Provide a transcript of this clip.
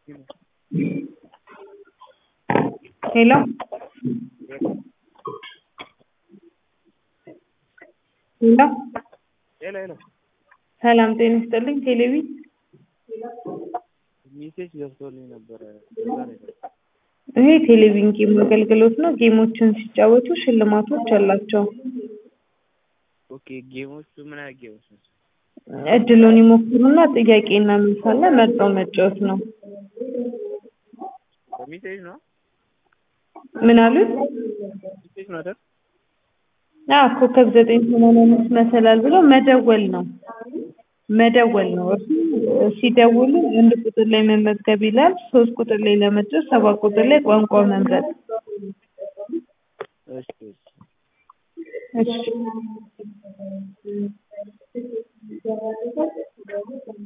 ሄሎ ሄሎ ሄሎ ሄሎ ሰላም ጤና ይስጥልኝ ቴሌቪ ሜሴጅ ገብቶልኝ ነበረ በዛ ነው የደወልኩት። ይሄ ቴሌቪዥን ጌም አገልግሎት ነው። ጌሞችን ሲጫወቱ ሽልማቶች አላቸው። ኦኬ ጌሞቹ ምን አይነት ጌሞች ናቸው? እድሉን ይሞክሩና ጥያቄና መልስ አለ መርጠው መጫወት ነው። በሜሴጅ ነው ምን አሉት? ሜሴጅ ነው አይደል? አዎ ኮከብ ዘጠኝ ሰማንያ አምስት መሰላል ብሎ መደወል ነው መደወል ነው። እርሱ ሲደውሉ አንድ ቁጥር ላይ መመዝገብ ይላል። ሶስት ቁጥር ላይ ለመጫወት ሰባት ቁጥር ላይ ቋንቋ መምረጥ። እሺ እሺ እሺ